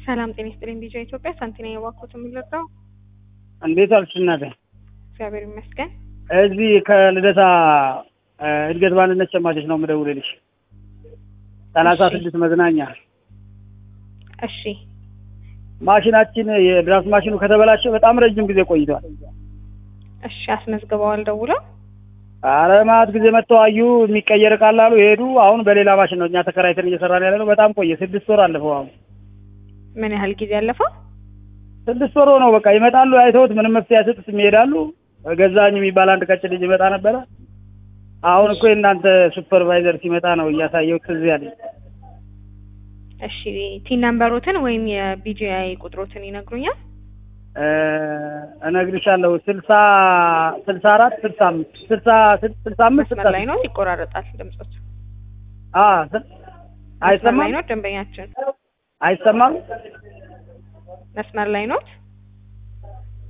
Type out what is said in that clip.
ሰላም ጤና ይስጥልኝ። ቢጃ ኢትዮጵያ ሳንቲና የባኮት የሚለዳው እንዴት አልሽ እናቴ? እግዚአብሔር ይመስገን። እዚህ ከልደታ እድገት ባንድነት ሸማቾች ነው የምደውልልሽ። ሰላሳ እሺ። ስድስት መዝናኛ እሺ ማሽናችን የድራፍት ማሽኑ ከተበላሸ በጣም ረጅም ጊዜ ቆይቷል። እሺ፣ አስመዝግበዋል ደውለው። አረ ማት ጊዜ መጥተው አዩ የሚቀየር ቃል አሉ ሄዱ። አሁን በሌላ ማሽን ነው እኛ ተከራይተን እየሰራን ያለ ነው። በጣም ቆየ። ስድስት ወር አለፈው። አሁን ምን ያህል ጊዜ ያለፈው? ስድስት ወር ነው። በቃ ይመጣሉ፣ አይተውት ምንም መፍትሄ አይሰጡትም፣ ይሄዳሉ። ገዛኝ የሚባል አንድ ቀጭን ልጅ ይመጣ ነበረ። አሁን እኮ የእናንተ ሱፐርቫይዘር ሲመጣ ነው እያሳየው ትዝ ያለኝ። እሺ ቲን ነምበሮትን ወይም የቢጂአይ ቁጥሮትን ይነግሩኛል? እ እነግርሻለሁ ስልሳ ስልሳ አራት ስልሳ አምስት ስልሳ ስልሳ አምስት መስመር ላይ ነው፣ ይቆራረጣል ድምጾት። አ ስል- መስመር ላይ አይሰማም ነው ደንበኛችን፣ አይሰማም መስመር ላይ ኖት።